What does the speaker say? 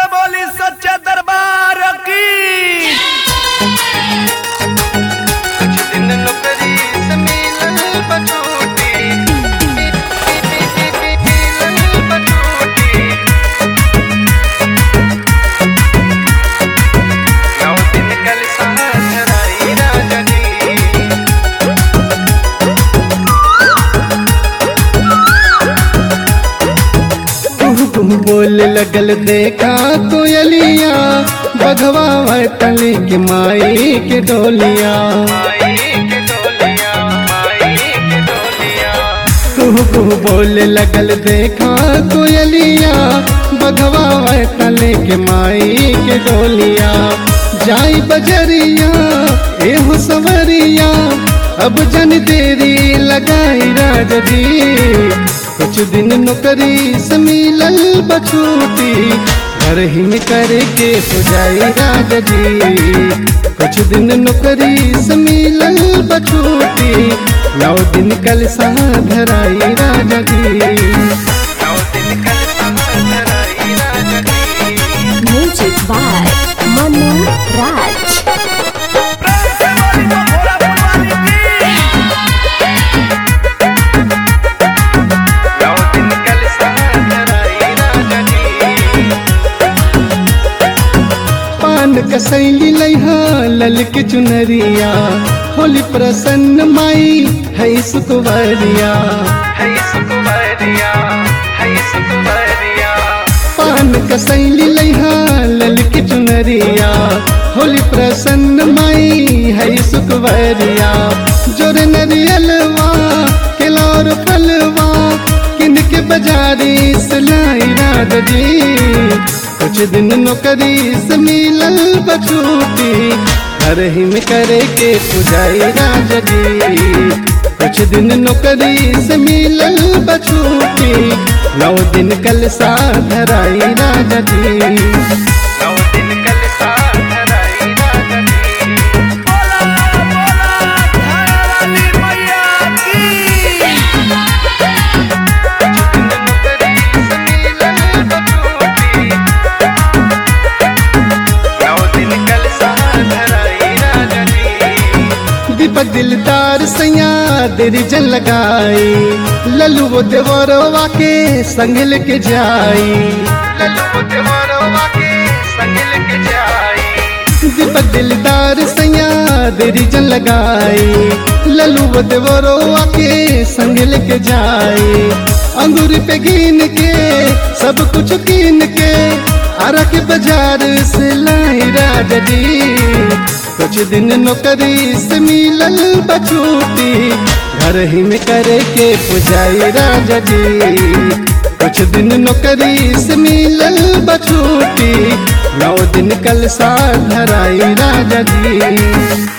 बोली सच्चा दरबार की कुछ दिन नौकरी से मिलल बछूटी मिलल बछूटी नौ दिन कल साथ राई राजा जी तुह तुम बोल लगल देखा कोयलिया बघवा तले के माई के डोलिया माई के डोलिया माई के डोलिया तुह तुह बोल लगल देखा कोयलिया बघवा तले के माई के डोलिया जाई बजरिया एहो सवरिया अब जन देरी लगाई राजरी कुछ दिन नौकरी से मिलल बछूटी घर ही में करके हो जाई राजा जी कुछ दिन नौकरी से मिलल बछूटी नौ दिन कल सा धराई राजा जी नौ दिन कल साथ राई राजा जी Music by Manu Raj. प्रेम से बोली तो भोला भगवान की नौ दिन कल साथ राई राजा जी पान कसैली लैहा ललक चुनरिया होली प्रसन्न माई है सुकुवरिया है सुकुमारिया है सुकुमारिया पान कसैली लैहा ललक चुनरिया होली प्रसन्न माई है सुकुवरिया जोर नरियलवा केलौर फलवा किनके बाजारी से लाई राजा जी कुछ दिन नौकरी से मिलल बछूटी घर ही में करे के पुजाई राजा जी कुछ दिन नौकरी से मिलल बछूटी नौ दिन कल सा धराई राजा जी नौ दिन कल साथ राई राजा जी बोला बोला थाने वाली मैया की नौकरी से मिलल बछूटी नौ दिन कल साथ राई राजा जी दीपक दिलदार सैया देरी जन लगाई लल्लू वो देवरवा के संग लेके जाई लल्लू देवरवा के संग लेके जाई दीपक दिलदार सैया देरी जन लगाई लल्लू वो देवरवा के संग लेके जाई अंगूर पे गिन के सब कुछ कीन के आरा के बाजार से लाई राजा जी कुछ दिन नौकरी से मिलल बछूटी घर ही में करे के पुजाई राजा जी कुछ दिन नौकरी से मिलल बछूटी नौ दिन कल सा धराई राजा जी